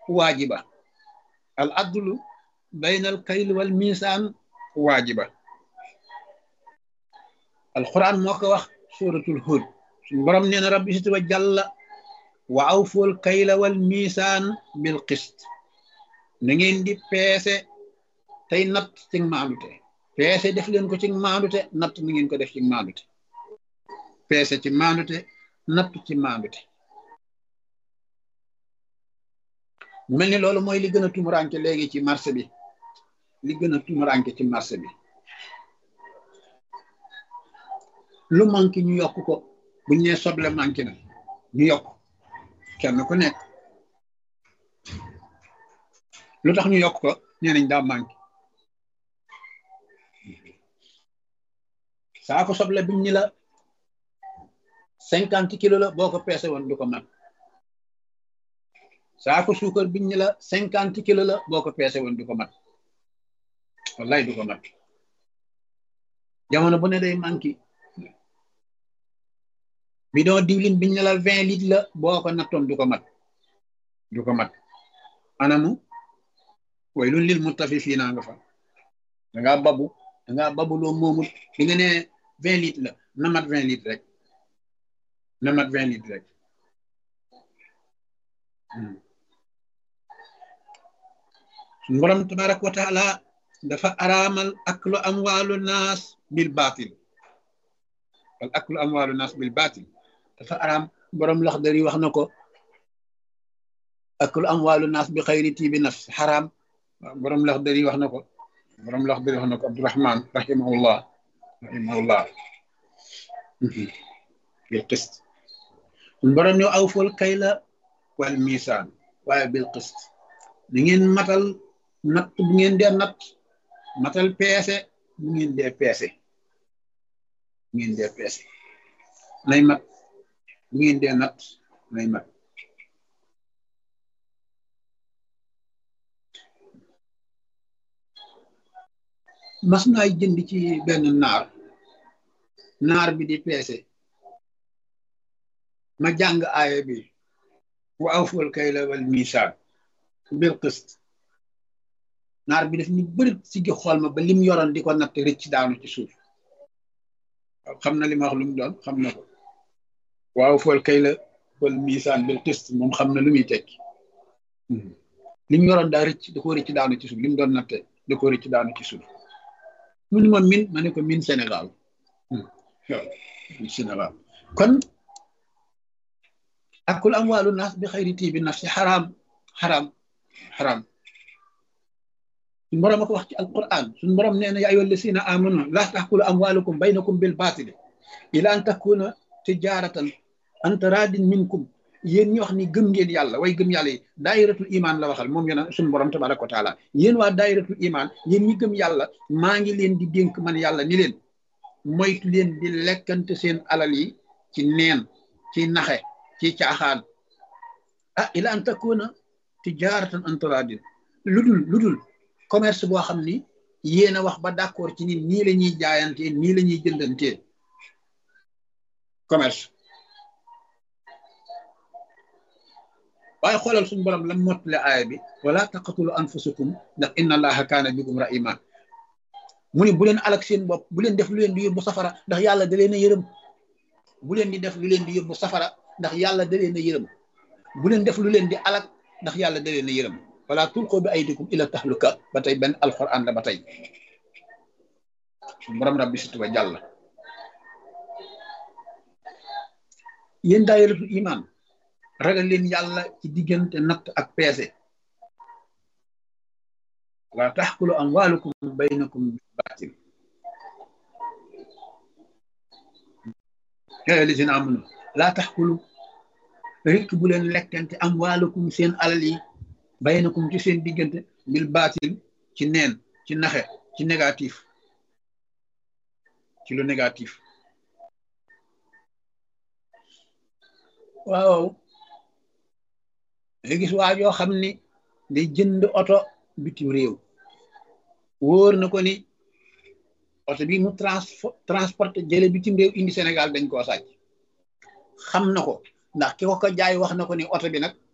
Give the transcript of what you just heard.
waajiba al adlu bayna al kayl wal misaan waajiba alquran moo ko wax suratul hud suñu borom nee na rabbi sit wa jàlla wa awful kayla wal misaan bil qist na ngeen di peese tey natt ci maandute peese def leen ko ci maandute natt na ngeen ko def ci maandute peese ci maandute natt ci maandute mu mel ni loolu mooy li gën a tumuranke léegi ci marché bi li gën a tumuranke ci marché bi lu manqué ñu yokk ko buñ nee soble manqué na ñu yokk kenn ku nekk lu tax ñu yokk ko nee nañ daa manqué saako soble biñ ñi la cinquante kilo la boo ko peese woon du ko mat saako suukar biñ ñi la cinquante kilo la boo ko peese woon du ko mat wallaay du ko mat jamono bu ne day manqué bidon diwlin biñ ne la vingt litres la boo ko nattoon du ko mat du ko mat anamu way lun lil mutafifiina nga fa da ngaa babu da ngaa babu loo moomut di nga ne vingt litres la na mat vingt litres rek na mat vingt litres rek suñu borom tabaraka wa taala dafa araamal aklu amwaalu naas bil baatil wal aklu amwaalu naas bil baatil dafa araam borom Laxdari wax na ko aklu amwaalu naas bi xayri tiibi nafs xaraam borom Laxdari wax na ko borom Laxdari wax na ko Abdurahman rahimahullah rahimahullah bil qist borom ñoo awful kayla wal misaan waaye bil qist da ngeen matal natt bu ngeen dee natt matal peese bu ngeen dee peese bu ngeen dee peese nay mat bu ngeen dee natt nay mat mas naay jënd ci benn naar naar bi di peese ma jàng aaya bi wa awful kayla wal misaan bil qist naar bi daf ñu bëri si gi xool ma ba lim yoroon di ko natt rëcc daanu ci suuf xam na li ma wax lu mu doon xam na ko waaw fool kay la wal misaan bil qist moom xam na lu muy tekki li mu yoroon daa rëcc da ko rëcc daanu ci suuf li mu doon natte da ko rëcc daanu ci suuf mu ni ma min ma ne ko min Sénégal waaw min Sénégal kon akul amwaalu naas bi xayri tiibi nafsi xaraam xaraam xaraam suñu borom a ko wax ci alquran suñu borom nee na yaa ayyuha llazina amanu laa taxkulu amwaalukum baynakum bil baatili ila an takuna tijaratan an taradin minkum yéen ñi wax ni gëm ngeen yàlla way gëm yàlla yi daayiratul iman la waxal moom yéen suñu borom tabaraka wa taala yéen waa daayiratul iman yéen ñi gëm yàlla maa ngi leen di dénk man yàlla ni leen moytu leen di lekkante seen alal yi ci neen ci naxe ci caaxaan ah ila an takuna tijaratan an taradin ludul ludul commerce boo xam ni yéen a wax ba d'accord ci ni nii la ñuy jaayantee nii la ñuy jëndantee commerce waaye xoolal suñu borom lam mottale aaya bi wala taqatulu anfusakum ndax inna allaha kaana bikum rahima mu ne bu leen alak seen bopp bu leen def lu leen di yóbbu safara ndax yàlla da leen a yërëm bu leen di def lu leen di yóbbu safara ndax yàlla da leen a yërëm bu leen def lu leen di alak ndax yàlla da leen a yërëm wala tulqu bi aydikum ila tahluka ba tey benn alquran la ba tey borom rabbi situ ba jàll yéen daayiratul iman ragal leen yàlla ci diggante natt ak peese wala taxkulu amwalukum baynakum baatil yaa lisina amunu laa taxkulu rek bu leen lekkante amwalukum seen alal yi baynakum ci seen diggante bil baatil ci neen ci naxe ci négatif ci lu négatif waaw nga gis waa joo xam ni day jënd oto bitim réew wóor na ko ni oto bi mu transporté jële bitim réew indi Sénégal dañ koo sàcc xam na ko ndax ki ko ko jaay wax na ko ni oto bi nag